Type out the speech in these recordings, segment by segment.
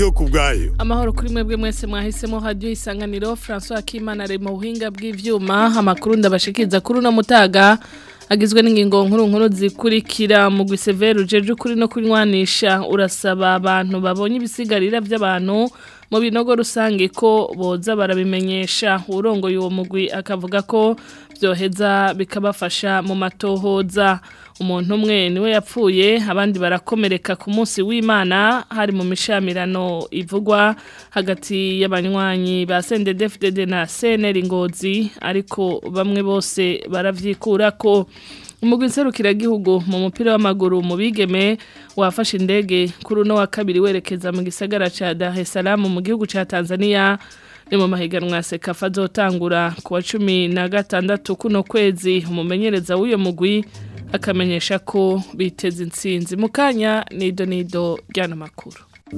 ndiyo ku bwayo amahoro kuri mwebwe mwese mwahisemo hadiyo isanganiro francois Akimana ari mu buhinga bw'ivyuma amakuru ndabashikiriza kuri uno mutaga agizwe n'ingingo nkuru nkuru zikurikira mu gwisevere ujeje ukuri no kunywanisha urasaba abantu babonye ibisigarira by'abantu mu binogo rusange ko boza barabimenyesha urongoye uwo mugwi akavuga ko byoheza bikabafasha mu matohoza umuntu umwe niwe yapfuye abandi barakomereka ku munsi w'imana hari mu mishamirano ivugwa hagati y'abanywanyi ba sendedefudede na seneri ngozi ariko bamwe bose baravyikura ko umugwi nserukiragihugu mu mupira w'amaguru mu bigeme wafashe indege kuri uno wa kabiri werekeza mu gisagara ca Dar es Salaam mu gihugu ca Tanzania ni mu mahiganwa sekafa azotangura ku wa cumi na gatandatu kuno kwezi umumenyereza w'uyo mugwi akamenyesha ko biteze intsinzi mu kanya nido nido ry'ano makuru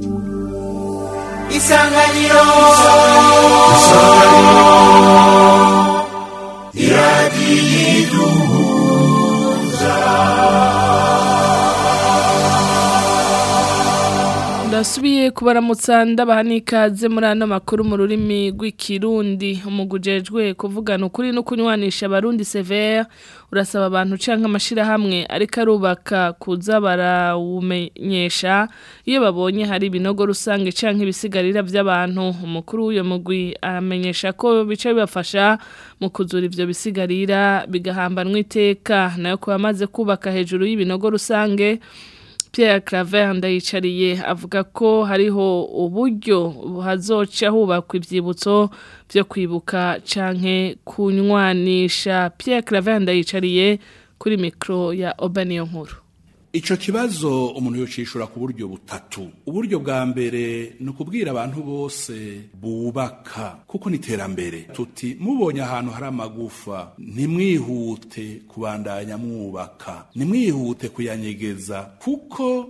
isanganiro ndasubiye kubaramutsa ndabaha n'ikaze muri ano makuru mu rurimi rw'ikirundi umugujejwe kuvugana ukuri no kunywanisha abarundi severe urasaba abantu canke amashirahamwe ariko arubaka kuza barawumenyesha iyo babonye hari ibinogo rusange canke ibisigarira by'abantu umukuru w'uyo mugwi amenyesha ko bica bibafasha mu kuzura ivyo bisigarira bigahambanwa iteka nayo kuba amaze kubaka hejuru y'ibinogo rusange Pierre Claver ndayicariye avuga ko hariho uburyo hazoca hubakwa ivyibutso byo kwibuka canke kunywanisha Pierre Claver ndayicariye kuri mikro ya Obaniyo nkuru Ico kibazo umuntu yocishura ku buryo butatu. Uburyo bwa mbere ni ukubwira abantu bose bubaka kuko ni iterambere. Tuti mubonye ahantu hari amagufa ntimwihute kubandanya mwubaka. Ntimwihute kuyanyegeza kuko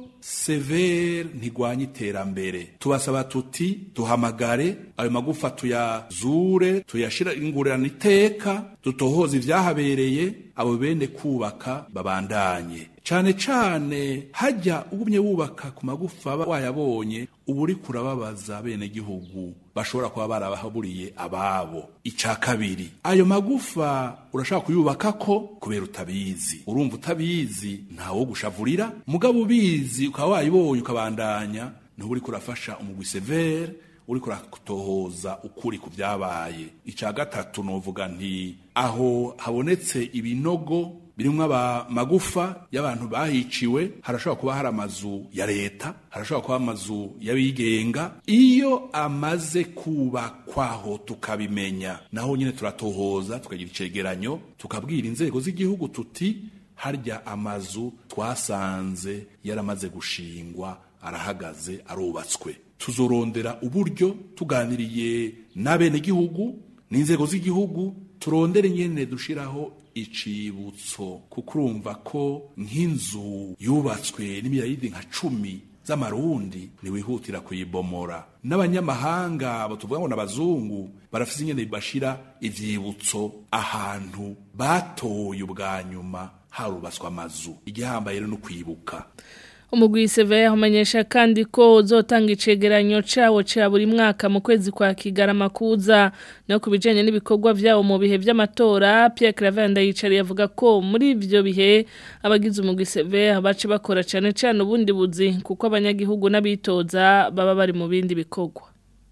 severe ntigwanya iterambere. Tubasaba tuti duhamagare ayo magufa tuyazure tuyashira ingurana iteka dutohoza ivyahabereye abo bene kubaka babandanye cane cane hajya ugumye wubaka ku magufa wayabonye uba uri kurababaza bene gihugu bashobora kuba barabahaburiye ababo ica kabiri ayo magufa urashaka kuyubaka ko kubera utabizi urumva utabizi ntawo gushavurira mugabo ubizi ukaba wayibonye ukabandanya ntuba uri kurafasha umugwi severe uri kuratohoza ukuri ku byabaye ica gatatu novuga nti aho habonetse ibinogo birimwo amagufa y'abantu bahiciwe harashobora kuba hari amazu ya leta harashobora kuba amazu y'abigenga iyo amaze kubakwaho tukabimenya naho nyine turatohoza tukagira icegeranyo tukabwira inzego z'igihugu tuti harya amazu twasanze yaramaze gushingwa arahagaze arubatswe tuzorondera uburyo tuganiriye n'abenegihugu n'inzego z'igihugu turondere nyene dushiraho icibutso kuko urumva ko nk'inzu yubatswe n'imiyayidi nka cumi z'amarundi ntiwihutira kuyibomora n'abanyamahanga abo tuvuga ngo n'abazungu barafise ingene bashira ivyibutso ahantu batoye ubwa nyuma harubatswe amazu igihambaye rero no kwibuka umugwi severe umenyesha kandi ko uzotanga icegeranyo cawo ca buri mwaka mu kwezi kwa kigarama kuza no kubijanye n'ibikorwa vyawo mu bihe vy'amatora Pierre Claver ndayicariye avuga ko muri ivyo bihe abagize umugwi severe bace bakora cane cane ubundi buzi kuko abanyagihugu n'abitoza baba bari mu bindi bikorwa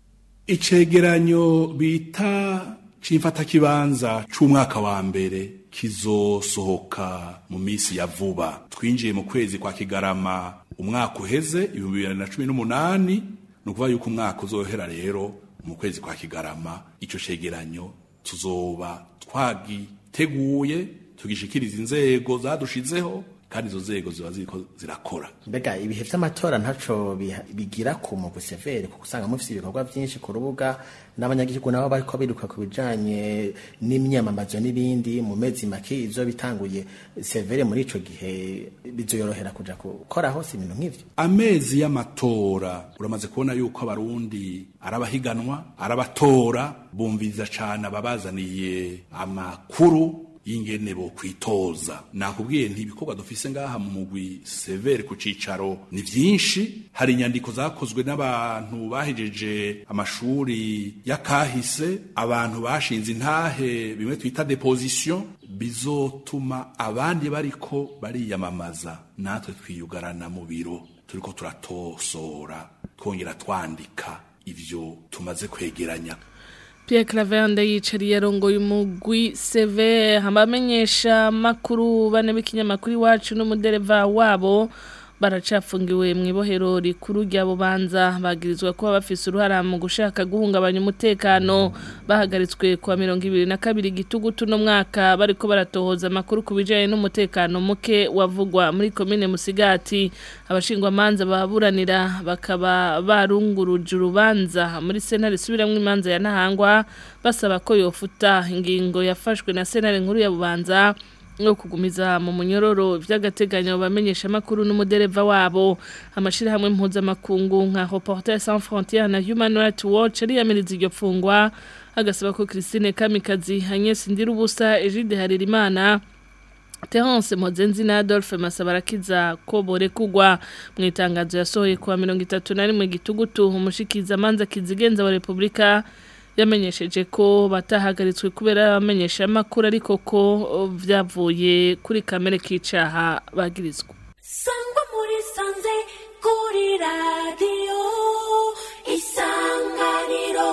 icegeranyo bita c'imfata kibanza c'umwaka wa mbere kizosohoka mu misi ya vuba twinjiye mu kwezi kwa kigarama umwaka uheze ibihumbi bibiri na cumi n'umunani ni ukuvuga yuko umwaka uzohera rero mu kwezi kwa kigarama ico cegeranyo tuzoba twagiteguye tugishikiriza inzego zadushizeho kandi izo nzego ziba ziriko zirakora mbega ibihe vy'amatora ntaco biha- bigira ku mugwi severe kuko usanga mufise ibikorwa vyinshi ku rubuga n'abanyagihugu nabo bariko biruka ku bijanye n'imyamamazo n'ibindi mu mezi make izo bitanguye severe muri ico gihe bizoyorohera kuja gukora hose ibintu nk'ivyo amezi y'amatora uramaze kubona yuko abarundi arabahiganwa arabatora bumviriza cane ababazaniye amakuru y'ingene bo kwitoza nakubwiye nti ibikorwa dufise ngaha mu mugwi severe ku cicaro ni vyinshi hari inyandiko zakozwe n'abantu bahejeje amashuri y'akahise abantu bashinze intahe bimwe twita deposition bizotuma abandi bariko bariyamamaza natwe twiyugarana mu biro turiko turatosora twongera twandika ivyo tumaze kwegeranya Pierre Clavende yicariye arongoye umugwi CV abamenyesha makuru bane b'ikinyamakuru iwacu n'umudereva wabo baracafungiwe mu ibohero rikuru rya bubanza bagirizwa kuba bafise uruhara mu gushaka guhungabanya umutekano bahagaritswe kuwa mirongo ibiri na kabiri gitugutu no mwaka bariko baratohoza amakuru ku bijanye n'umutekano muke wavugwa muri komine musigati abashingwamanza baburanira bakaba barunguruje urubanza muri sentare isubiramwo imanza ya ntahangwa basaba ko yofuta ingingo yafashwe na sentare nkuru ya bubanza no kugumiza mu munyororo vy'agateganyo bamenyesha makuru n'umudereva wabo amashirahamwe mpuzamakungu nka Reporters sans frontières na Human Rights Watch ariyamiriza iryo fungwa agasaba ko Christine Kamikazi Agnes Ndirubusa Egide Haririmana Terence Mozenzi na Adolphe Masabarakiza ko borekugwa mu itangazo yasohoye kuwa 31 gitugutu umushikiza manza kizigenza wa Republika yamenyesheje ko batahagaritswe kubera abamenyesha makuru ariko ko vyavuye kuri kamere k'icaha bagirizwa sangwa muri sanze kuri radiyo isanganiro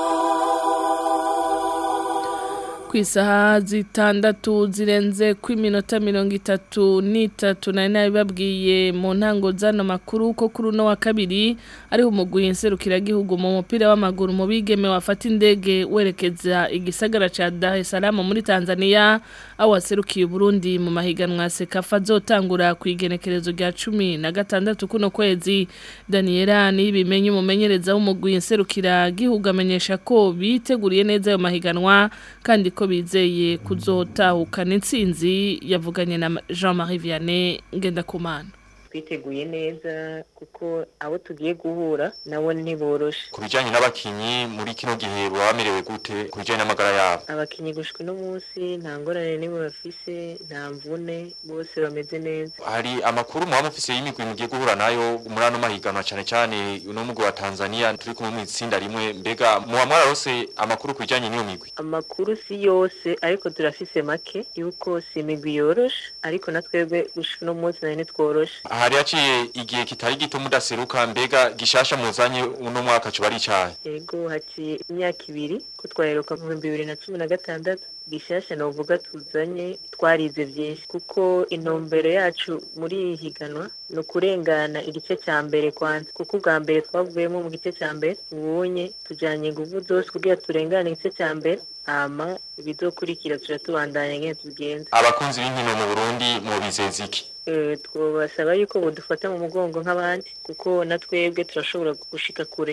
ku isaha zitandatu zirenze ku iminota mirongo itatu n'itatu nari nabibabwiye mu ntango z'ano makuru ko kuri uno wa kabiri ariho umugwi nserukiragihugu mu mupira w'amaguru mu bigeme wafata indege werekeza igisagara ca Dar es Salaam muri Tanzania aho waserukiye Burundi mu mahiganwa sekafa azotangura ku igenekerezo rya cumi na gatandatu kuno kwezi Daniela nibimenye umumenyereza w'umugwi nserukiragihugu amenyesha ko biteguriye neza ayo mahiganwa kandi ko bizeye kuzotahukana intsinzi yavuganye na Jean-Marie Vianney Ngendakumana twiteguye neza kuko abo tugiye guhura nabo ntiboroshe ku bijyanye n'abakinnyi muri kino gihe baba bamerewe gute ku bijyanye n'amagara yabo abakinnyi gushwa uno munsi nta ngorane n'imwe bafise nta mvune bose bameze neza hari amakuru muba mufise y'imigwi mugiye guhura nayo muri ano mahiganwa cyane cyane uno mugwi wa tanzania turi kumwe mu itsinda rimwe mbega muba mwararose amakuru ku bijyanye n'iyo migwi amakuru si yose ariko turafise make yuko si imigwi yoroshe ariko na twebwe gushika uno munsi nari ntitworoshe hari haciye igihe kitari gito mudaseruka mbega gishasha muzanye uno mwaka cyo bari icyaha yego haciye imyaka ibiri ko twaheruka mu bihumbi bibiri na cumi na gatandatu gishasha novuga tuzanye twarize byinshi kuko intumbero yacu muri iyi higanwa ni ukurengana igice cya mbere kwanza kuko ubwa mbere twavuyemo mu gice cya mbere ubunye tujyanye ingufu zose kugira turengane igice cya mbere hama ibizokurikira tuja tubandanya ngene tubigenza abakunzi b'inkino mu burundi mubizeza iki twabasaba yuko budufata mu mugongo nk'abandi kuko na twebwe turashobora gushika kure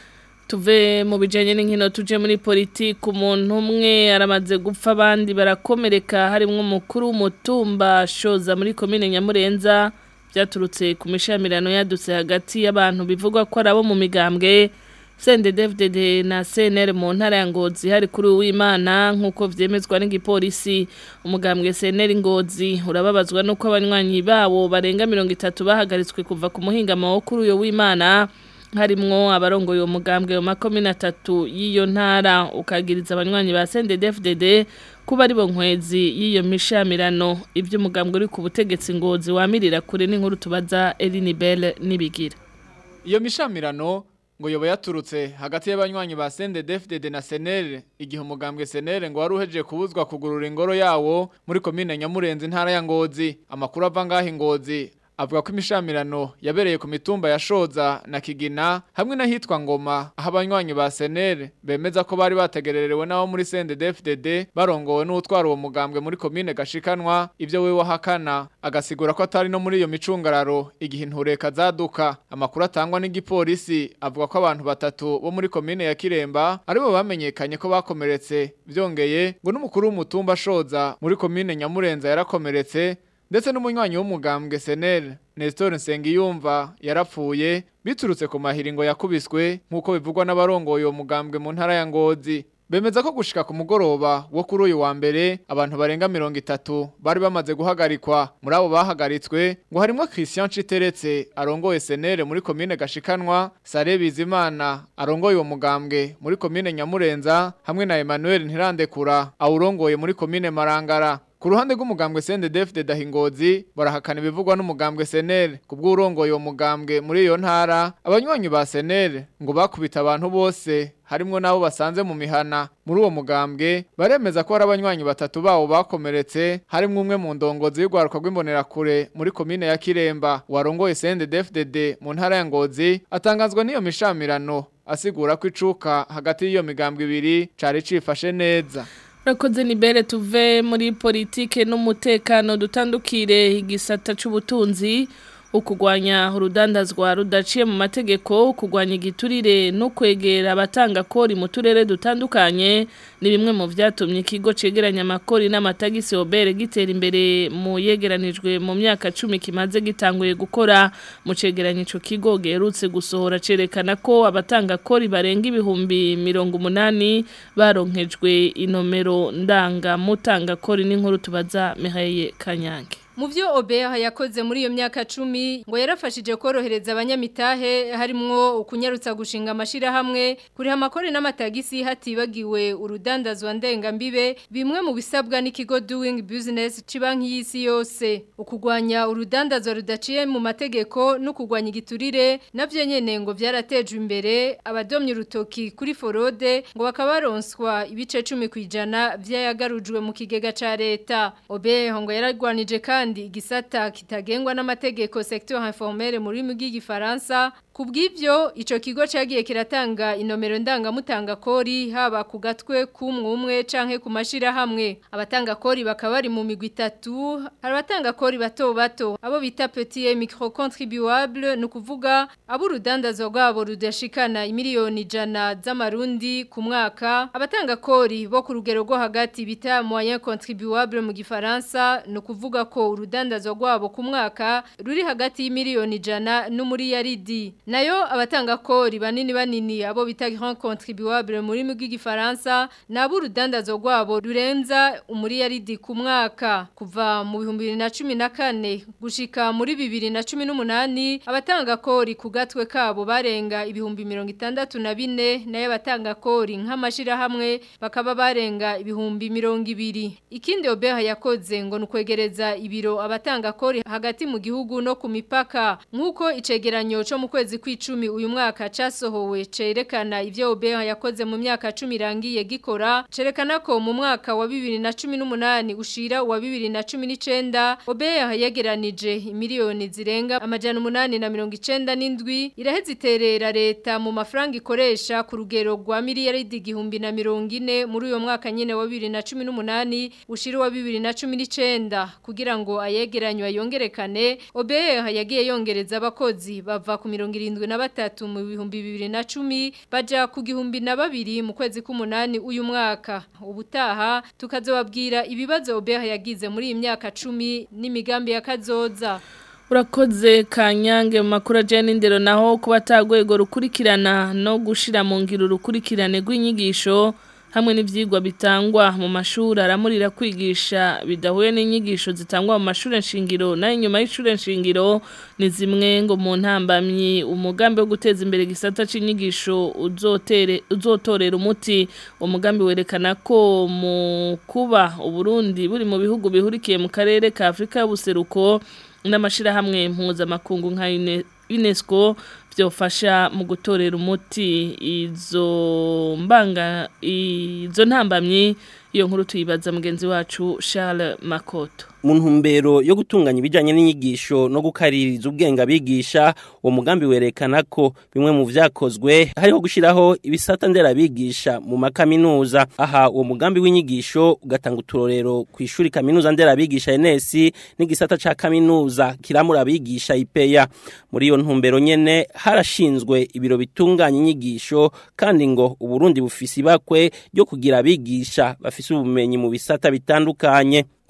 tuve mu bijanye n'inkino tuje muri politiki umuntu umwe aramaze gupfa abandi barakomereka harimo umukuru w'umutumba shoza muri komine nyamurenza byaturutse ku mishamirano yadutse hagati y'abantu bivugwa ko ari abo mu migambwe CNDD-FDD na CNL mu ntara ya Ngozi hari kuri uwimana nkuko vyemezwa n'igipolisi umugambwe CNL Ngozi urababazwa nuko abanywanyi bawo barenga 30 bahagaritswe kuva ku muhinga mawo kuri uyo w'Imana harimwo abarongoye uwo mugambwe mu makomine atatu y'iyo ntara ukagiriza abanywanyi ba CNDD-FDD kuba ari bo nkwezi y'iyo mishamirano ibyo umugambwe uri ku butegetsi Ngozi wamirira kure n'inkuru tubaza Eline Bell nibigira iyo mishamirano ngo yoba yaturutse hagati y'abanywanyi ba CNDD-FDD na Senere igihe umugambwe Senere ngo wari uhejeje kubuzwa kugurura ingoro yawo muri komine Nyamurenzi ntara ya Ngozi amakuru ava ngaho Ngozi avuga ko imishamirano yabereye ku mitumba ya Shoza na Kigina hamwe n'ahitwa Ngoma aho abanywanyi ba Senere bemeza ko bari bategererewe nabo muri CNDD-FDD barongowe n'utwara uwo mugambwe muri komine gashikanwa ibyo we wahakana agasigura ko atari no muri iyo micungararo igihe intureka zaduka amakuru atangwa n'igipolisi avuga ko abantu batatu bo muri komine ya Kiremba aribo bamenyekanye ko bakomeretse byongeye ngo n'umukuru w'umutumba Shoza muri komine Nyamurenza yarakomeretse ndetse n'umunywanyi w'umugambwe Senel Nestor Nsengiyumva yarapfuye biturutse ku mahiringo yakubiswe nk'uko bivugwa n'abarongoye uwo mugambwe mu ntara ya Ngozi bemeza ko gushika ku mugoroba wo kuri uyu wa mbere abantu barenga mirongo itatu bari bamaze guhagarikwa muri abo bahagaritswe ngo harimwo Christian Citeretse arongoye senere muri komine Gashikanwa Sare Bizimana arongoye uwo mugambwe muri komine Nyamurenza hamwe na Emmanuel Ntirandekura awurongoye muri komine Marangara Ku ruhande rw'umugambwe CNDD de Dahingozi barahakana ibivugwa n'umugambwe SNL kubw'urongoye uwo mugambwe muri iyo ntara abanywanyi ba SNL ngo bakubita abantu bose harimwo nabo basanze mu mihana muri uwo mugambwe baremeza ko hari abanywanyi batatu bawo bakomeretse harimwo umwe mu ndongozi y'urwaruka rw'imbonerakure muri komine ya Kiremba warongoye CNDD mu ntara ya Ngozi atangazwa n'iyo mishamirano asigura ko icuka hagati y'iyo migambwe ibiri cari cifashe neza Rakoze nibere tuve muri politike n'umutekano dutandukire igisata c'ubutunzi ukugwanya urudandazwa rudaciye mu mategeko ukugwanya igiturire no kwegera abatanga kori mu turere dutandukanye ni bimwe mu vyatumye ikigo cegeranya amakori n'amatagisi obere gitera imbere mu yegeranijwe mu myaka cumi kimaze gitanguye gukora mu cegeranyo ico kigo gerutse gusohora cerekana ko abatanga kori barenga ibihumbi mirongo umunani baronkejwe inomero ndanga mutanga kori n'inkuru tubaza Mihaye Kanyange Mu byo Obeha yakoze muri iyo myaka cumi ngo yarafashije korohereza abanyamitahe harimwo ukunyarutsa gushinga amashira hamwe kuriha amakore n'amatagisi hatibagiwe urudandazwa ndengambibe bimwe mu bisabwa n'ikigo doing business cibanki y'isi yose ukugwanya urudandazwa rudaciye mu mategeko no kugwanya igiturire navyo nyene ngo byarateje imbere abadomye urutoki kuri forode ngo bakabaronswa ibice 10 kwijana vyayagarujwe mu kigega ca leta Obeha ngo yaragwanije kandi kandi igisata kitagengwa n'amategeko secteur informel muri mu bw'igifaransa kubw'ivyo ico kigo cagiye kiratanga inomero ndangamutanga kori haba ku gatwe kumwe canke ku mashira hamwe abatanga kori bakaba bari mu migwi itatu hari abatanga kori bato bato abo bita petit et micro contribuable no kuvuga abo urudandazwa rwabo rudashikana imiliyoni jana z'amarundi ku mwaka abatanga kori bo ku rugero rwo hagati bita moyen contribuable mu gifaransa no kuvuga ko urudandazwa rwabo ku mwaka ruri hagati y'imiliyoni jana n'umuriyaridi nayo abatanga kori banini banini abo bita grand contribuable muri mu bw'igifaransa nabo urudandazwa rwabo rurenza umuriyaridi ku mwaka kuva mu bihumbi bibiri na cumi na kane gushika muri bibiri na cumi n'umunani abatanga kori ku gatwe kabo barenga ibihumbi mirongo itandatu na bine nayo abatanga kori nk'amashirahamwe bakaba barenga ibihumbi mirongo ibiri ikindi obeha yakoze ngo ni ukwegereza ibiro abatanga kori hagati mu gihugu no ku mipaka nk'uko icegeranyo cyo mu kwezi kw'icumi uyu mwaka casohowe cerekana ivyo obeha yakoze mu myaka cumi irangiye gikora cerekana ko mu mwaka wa bibiri na cumi n'umunani ushira wa bibiri na cumi n'icenda obeha yegeranije imiliyoni zirenga amajana umunani na mirongo icenda n'indwi iraheza iterera leta mu mafaranga ikoresha ku rugero rwa miliyaridi igihumbi na mirongo ine muri uyo mwaka nyene wa bibiri na cumi n'umunani ushira wa bibiri na cumi n'icenda kugira ngo ayegeranywa yongerekane obeha yagiye yongereza abakozi bava ku mirongo irindwi na batatu mu bihumbi bibiri na cumi baja ku gihumbi na babiri mu kwezi k'umunani uyu mwaka ubutaha tukazobabwira ibibazo obeha yagize muri iyi myaka cumi n'imigambi ya kazoza urakoze kanyange mu makuru ajyanye n'indero naho kuba atagwego rukurikirana no gushyira mu ngiro urukurikirane rw'inyigisho hamwe n'ibyigwa bitangwa mu mashuri aramurira kwigisha bidahuye n'inyigisho zitangwa mu mashuri nshingiro nayo inyuma y'ishuri nshingiro ni zimwe ngo mu ntambamyi umugambi wo guteza imbere igisata cy'inyigisho uzotorera umuti umugambi werekana ko mu kuba uburundi buri mu bihugu bihurikiye mu karere ka afurika y'ubuseruko n'amashyirahamwe mpuzamakungu nka UNESCO byofasha mu gutorera umuti izo mbanga izo ntambamyi iyo nkuru tuyibaza mugenzi wacu Charles Makoto mu ntumbero yo gutunganya ibijyanye n'inyigisho no gukaririza ubwenge abigisha uwo mugambi werekana ko bimwe mu byakozwe hariho gushyiraho ibisata nderabigisha mu makaminuza aha uwo mugambi w'inyigisho ugatanga uturorero ku ishuri kaminuza nderabigisha NS n'igisata cya kaminuza kiramura abigisha ipeya muri iyo ntumbero nyene harashinzwe ibiro bitunganya inyigisho kandi ngo uburundi bufise ibakwe ryo kugira abigisha bafise ubumenyi mu bisata bitandukanye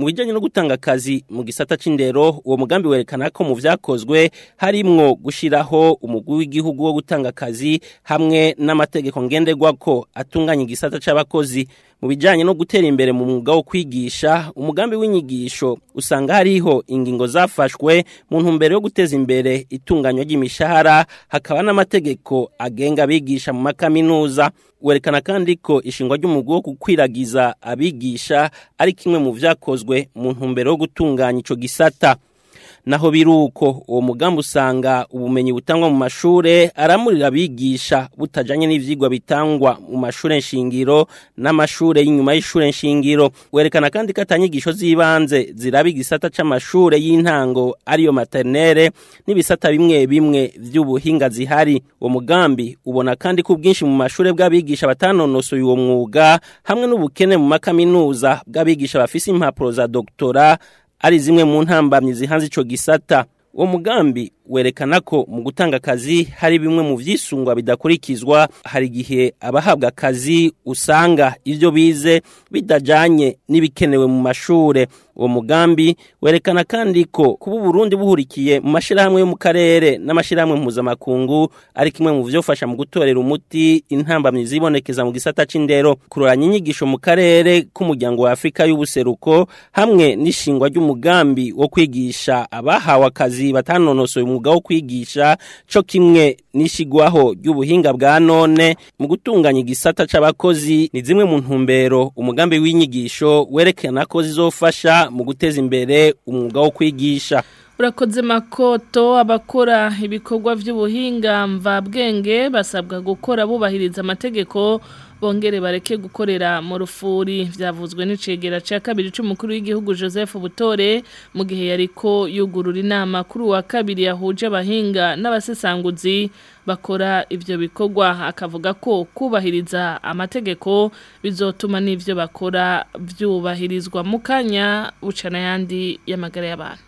mu bijanye no gutanga akazi mu gisata c'indero uwo mugambi werekana ko mu vyakozwe harimwo gushiraho umugwi w'igihugu wo gutanga akazi hamwe n'amategeko ngenderwako atunganya igisata c'abakozi mu bijanye no gutera imbere mu mwuga wo kwigisha umugambi w'inyigisho usanga hariho ingingo zafashwe mu ntumbero yo guteza imbere itunganywa ry'imishahara hakaba n'amategeko agenga abigisha mu makaminuza werekana kandi ko ishingwa ry'umugwi wo gukwiragiza abigisha ari kimwe mu vyakozwe mu ntumbero yo gutunganya ico gisata naho biruko uwo mugambi usanga ubumenyi butangwa mu mashure aramurira abigisha butajanye n'ivyigwa bitangwa mu mashure nshingiro n'amashure y'inyuma y'ishure nshingiro werekana kandi ko atanyigisho z'ibanze ziraba igisata c'amashure y'intango ariyo maternere n'ibisata bimwe bimwe vy'ubuhinga zihari uwo mugambi ubona kandi ko ubwinshi mu mashure bw'abigisha batanonosoye uwo mwuga hamwe n'ubukene mu makaminuza bw'abigisha bafise impapuro za doktora ari zimwe mu ntambamyi zihanze ico gisata uwo mugambi werekana ko mu gutanga akazi hari bimwe mu vyisungwa bidakurikizwa hari igihe abahabwa akazi usanga ivyo bize bidajanye n'ibikenewe mu mashure uwo mugambi werekana kandi ko kuba Burundi buhurikiye mu mashirahamwe yo mu karere n'amashirahamwe mpuzamakungu ari kimwe mu vyofasha mu gutorera umuti intambamyi zibonekeza mu gisata c'indero kuroranya inyigisho mu karere k'umuryango wa Afrika y'ubuseruko hamwe n'ishingwa ry'umugambi wo kwigisha abahawe akazi batanonosoye umwuga wo kwigisha co kimwe n'ishigwaho ry'ubuhinga bwa none mu gutunganya igisata c'abakozi ni zimwe mu ntumbero umugambi w'inyigisho werekana ko zizofasha mu guteza imbere umwuga wo kwigisha urakoze makoto abakora ibikorwa by'ubuhinga mvabwenge basabwa gukora bubahiriza amategeko bongere bareke gukorera mu rufuri byavuzwe n'icegera cya kabiri cy'umukuru w'igihugu Joseph Butore mu gihe yariko yugurura inama kuri uwa kabiri yahuje abahinga n'abasesanguzi bakora ibyo bikorwa akavuga ko kubahiriza amategeko bizotuma n'ibyo bakora byubahirizwa mu kanya bucana yandi y'amagara y'abantu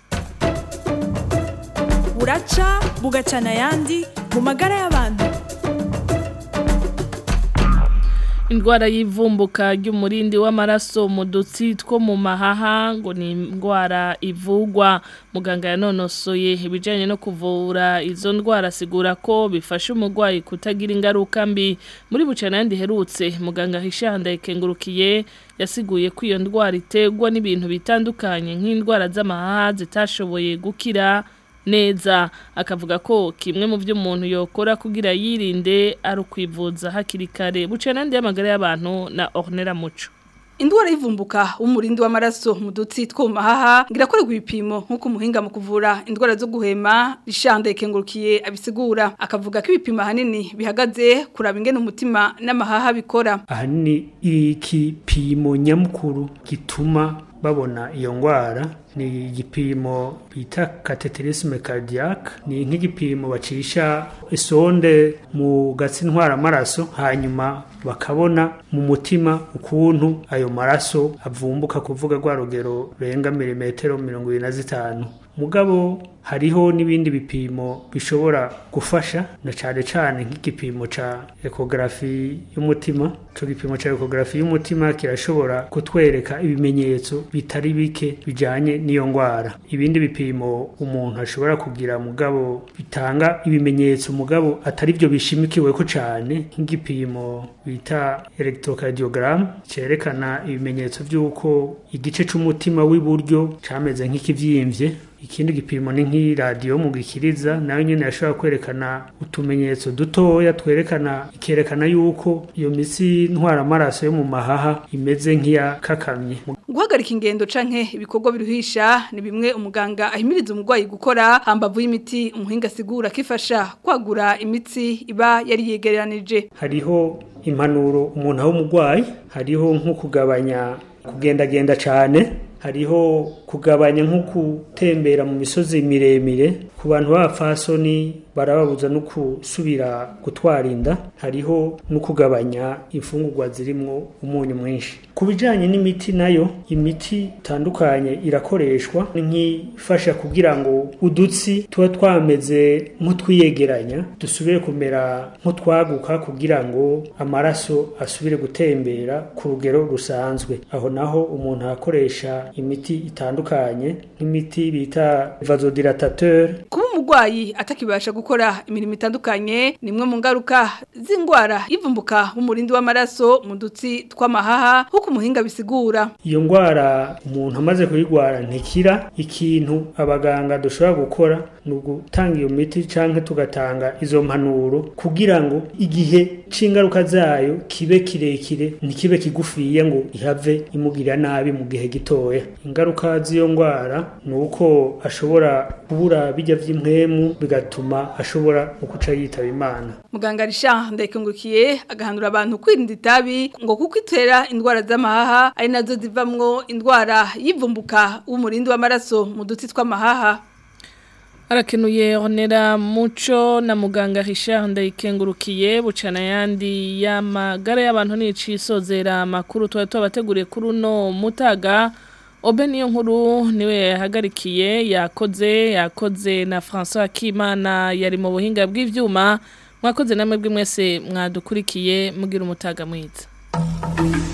buraca bugacana ayandi mu magara y'abantu indwara y'ivumbuka ry'umurindi w'amaraso mu dutsi two mu mahaha ngo ni indwara ivugwa muganga yanonosoye ibijyanye no kuvura izo ndwara asigura ko bifasha umurwayi kutagira ingaruka mbi muri bucana yandi herutse muganga hishandaye kengurukiye yasiguye ko iyo ndwara iterwa n'ibintu bitandukanye nk'indwara z'amahaha zitashoboye gukira neza akavuga ko kimwe mu byo umuntu yokora kugira yirinde ari ukwivuza hakiri kare bucana n'andi y'amagara y'abantu na ornera muco indwara y'ivumbuka w'umurindi w'amaraso mu dutsi two mu mahaha ngirakorerwa ibipimo nk'uko umuhinga mu kuvura indwara zo guhema rishanda ikengurukiye abisigura akavuga ko ibipimo ahanini bihagaze kuraba ingene umutima n'amahaha bikora ahanini ikipimo nyamukuru gituma babona iyo ndwara ni igipimo bita cateterisme cardiaque ni nk'igipimo bacisha isonde mu gatsi ntwara amaraso hanyuma bakabona mu mutima ukuntu ayo maraso avumbuka kuvuga rwa rugero rurenga milimetero mirongo ibiri na zitanu mugabo hariho n'ibindi bipimo bishobora gufasha na cyane cyane nk'igipimo ca ekografi y'umutima ico gipimo ca ekografi y'umutima kirashobora kutwereka ibimenyetso bitari bike bijanye n'iyo ngwara ibindi bipimo umuntu ashobora kugira mugabo bitanga ibimenyetso mugabo atari byo bishimikiwe ko cyane nk'igipimo bita electrocardiogram cerekana ibimenyetso by'uko igice c'umutima w'iburyo cameze nk'ikivyimbye ikindi gipimo ni nk'iradiyo mu gikiriza nayo nyine yashobora kwerekana utumenyetso dutoya twerekana ikerekana yuko iyo mitsi ntwara amaraso yo mu mahaha imeze nk'iyakakamye guhagarika ingendo canke ibikorwa biruhisha ni bimwe umuganga ahimiriza umurwayi gukora hambavu y'imiti umuhinga asigura kifasha kwagura imitsi iba yari yegeranije hariho impanuro umuntu aho umurwayi hariho nko kugabanya kugendagenda cyane hariho kugabanya nko gutembera mu misozi miremire ku bantu b'abapfasoni barababuza no gusubira gutwara inda hariho no kugabanya imfungurwa zirimwo umunyu mwinshi ku bijyanye n'imiti nayo imiti itandukanye irakoreshwa nk'ifasha kugira ngo udutsi tuba twameze nk'utwiyegeranya dusubire kumera nk'utwaguka kugira ngo amaraso asubire gutembera ku rugero rusanzwe aho naho umuntu akoresha imiti itandukanye nk'imiti bita vasodilatateur kuba umurwayi atakibasha gukora imirimo itandukanye ni imwe mu ngaruka z'indwara y'ivumbuka w'umurindi w'amaraso mu dutsi tw'amahaha nk'uko umuhinga bisigura iyo ndwara umuntu amaze kuyirwara ntikira ikintu abaganga dushobora gukora ni ugutanga iyo miti cyangwa tugatanga izo mpanuro kugira ngo igihe c'ingaruka zayo kibe kirekire ntikibe kigufiye ngo ihave imugirira nabi mu gihe gitoya ingaruka z'iyo ndwara ni uko ashobora kubura bijya vy'impwemu bigatuma ashobora ukuca yitaba imana muganga Richard Ndekengukiye agahanura abantu kwirinda itabi ngo kuko itera indwara z'amahaha ari nazo zivamwo indwara y'ivumbuka w'umurindi w'amaraso mu dutsi tw'amahaha Arakenuye onera muco na muganga Richard Ndayikengurukiye bucana yandi y'amagara y'abantu n'icisozera makuru twa twabateguriye kuri uno mutaga Obe niyo nkuru niwe yahagarikiye yakoze yakoze na François Kimana yari mu buhinga bw'ivyuma mwakoze namwe bw'imwese mwadukurikiye mugira umutaga mwiza